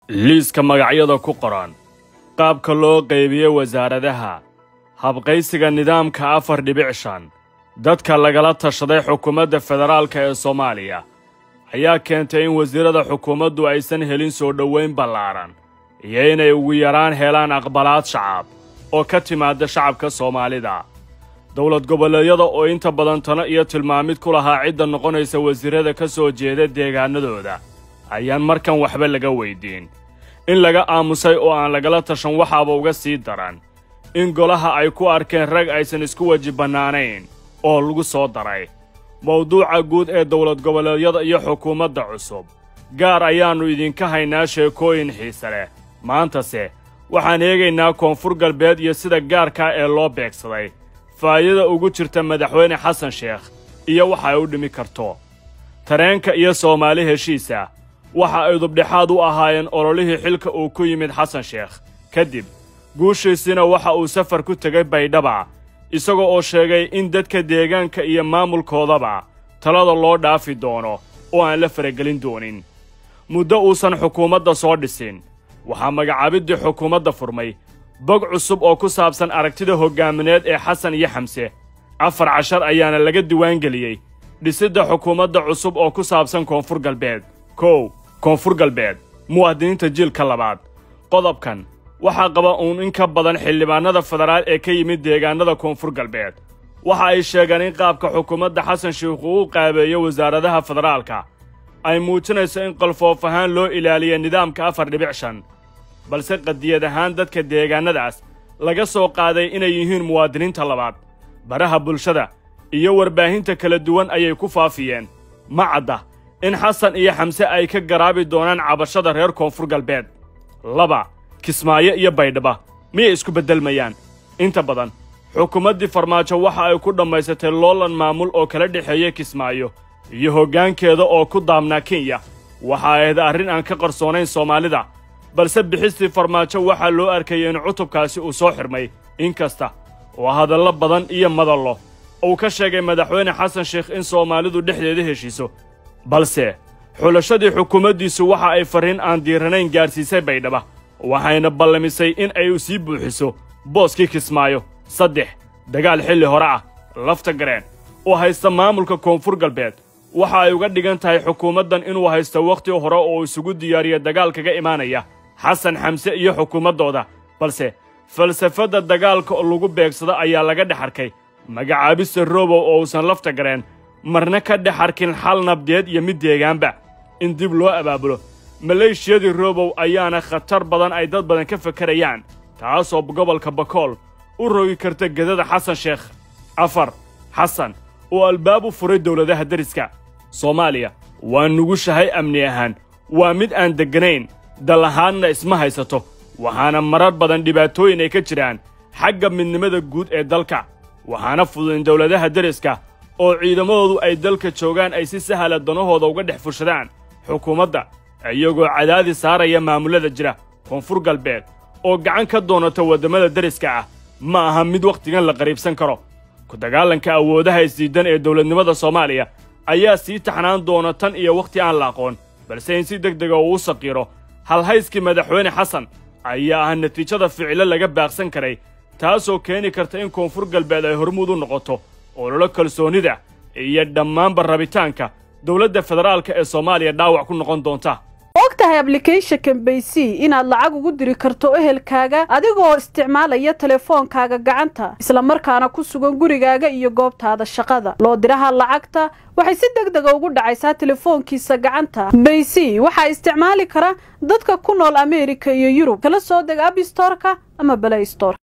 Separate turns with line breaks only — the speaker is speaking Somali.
liiska magacyada ku qoran qaabka loo qaybiyey wasaaradaha habqaysiga nidaamka afar dhibic shan dadka lagala tashaday xukuumadda federaalka ee soomaaliya ayaa keentay in wasiirada xukuumaddu aysan helin soo dhowayn ballaaran iyo inay ugu yaraan helaan aqbalaad shacab oo ka timaadda shacabka soomaalida dowlad goboleedyada oo inta badan tano iyo tilmaamid ku lahaa cidda noqonaysa wasiirada ka soo jeeda deegaanadooda ayaan markan waxba laga weyddiin in laga aamusay oo aan lagala tashan waxaaba uga sii daran in golaha ay ku arkeen rag aysan isku weji bannaanayn oo lagu soo daray mawduuca guud ee dowlad goboleedyada iyo xukuumadda cusub gaar ayaannu idinka haynaa sheekooyin xiise leh maantase waxaan eegaynaa koonfur galbeed iyo sida gaarkaa ee loo beegsaday faa'idada ugu jirta madaxweyne xasan sheekh iyo waxa ay u dhimi karto tareenka iyo soomaali heshiisa waxa ay dubdhexaad u ahaayeen ololihii xilka uu ku yimid xasan sheekh kadib guushiisina waxa uu safar ku tegay baydhaba isagoo oo sheegay in dadka deegaanka iyo maamulkoodaba talada loo dhaafi doono oo aan la faragelin doonin muddo uusan xukuumadda soo dhisin waxaa magacaabiddii xukuumadda furmay bog cusub oo ku saabsan aragtida hoggaamineed ee xasan iyo xamse afar cashar ayaana laga diwaangeliyey dhisidda xukuumadda cusub oo ku saabsan koonfur galbeed kow koonfur galbeed muwaadiniinta jiilka labaad qodobkan waxaa qaba uun in ka badan xildhibaannada federaal ee ka yimid deegaannada koonfur galbeed waxa ay sheegeen in qaabka xukuumadda xasan sheikh uu u qaabeeyo wasaaradaha federaalka ay muujinayso in qalfoof ahaan loo ilaaliya nidaamka afar dhibic shan balse qadiyad ahaan dadka deegaannadaas laga soo qaaday inay yihiin muwaadiniinta labaad baraha bulshada iyo warbaahinta kala duwan ayay ku faafiyeen ma cadda in xasan iyo xamse ay ka garaabi doonaan cabashada reer koonfur galbeed laba kismaayo iyo baydhaba miyay isku beddelmayaan inta badan xukuumaddii farmaajo waxa ay ku dhammaysatay loolan maamul oo kala dhexeeya kismaayo iyo hoggaankeeda oo ku daabnaa kenya waxa ahayd arrin aan ka qarsoonayn soomaalida balse bixistii farmaajo waxaa loo arkayay in cutubkaasi uu soo xidhmay inkasta oo hadallo badan iyo madallo uu ka sheegay madaxweyne xasan sheekh in soomaalidu dhexdeeda heshiiso balse xulashadii xukuumaddiisu waxa ay farriin aan diiranayn gaadhsiisay baydhaba waxayna ballamisay in ay u sii buuxiso booskii kismaayo saddex dagaal xilli hore ah lafta gareen oo haysta maamulka koonfur galbeed waxa ay uga dhigan tahay xukuumaddan inuu haysto wakhti hore oo isugu diyaariya dagaal kaga imaanaya xasan xamse iyo xukuumaddooda balse falsafadda dagaalka lagu beegsado ayaa laga dhex arkay magacaabista robow oo uusan lafta gareen marna ka dhex arkin xal nabdeed iyo mid deegaanba in dib loo abaabulo maleeshiyadii robow ayaana khatar badan ay dad badan ka fakarayaan taasoo gobolka bakool u rogi karta gedada xasan sheekh afar xasan oo albaab u furay dowladaha deriska soomaaliya waa nugushahay amni ahaan waa mid aan degganayn dal ahaanna isma haysato waxaana marar badan dhibaatooyin ay ka jiraan xagga midnimada guud ee dalka waxaana fudud in dowladaha deriska oo ciidamadoodu ay dalka joogaan ay si sahla danahooda uga dhex fushadaan xukuumadda iyagoo cadaadi saaraya maamullada jira koonfur galbeed oo gacan ka doonata waddamada deriska ah ma aha mid wakhtigan la qariibsan karo ku dagaalanka awoodaha isdiidan ee dowladnimada soomaaliya ayaa sii taxnaan doona tan iyo wakhti aan la aqoon balse in si deg dega uu u saqiiro halhayskii madaxweyne xasan ayaa ah natiijada ficilo laga baaqsan karay taasoo keeni karta in koonfur galbeed ay hormuud u noqoto ololo kalsoonnida iyo dhammaanba rabitaanka dowladda federaalka ee soomaaliya dhaawac ku noqon doonta
og tahay ablicathonka baysy inaad lacag ugu diri karto ehelkaaga adigoo isticmaalaya telefoonkaaga gacanta islamarkaana ku sugan gurigaaga iyo goobtaada shaqada loo diraha lacagta waxay si deg dega ugu dhacaysaa telefoonkiisa gacanta baysy waxaa isticmaali kara dadka ku nool ameerika iyo yurub kala soo deg abstorka ama balay stor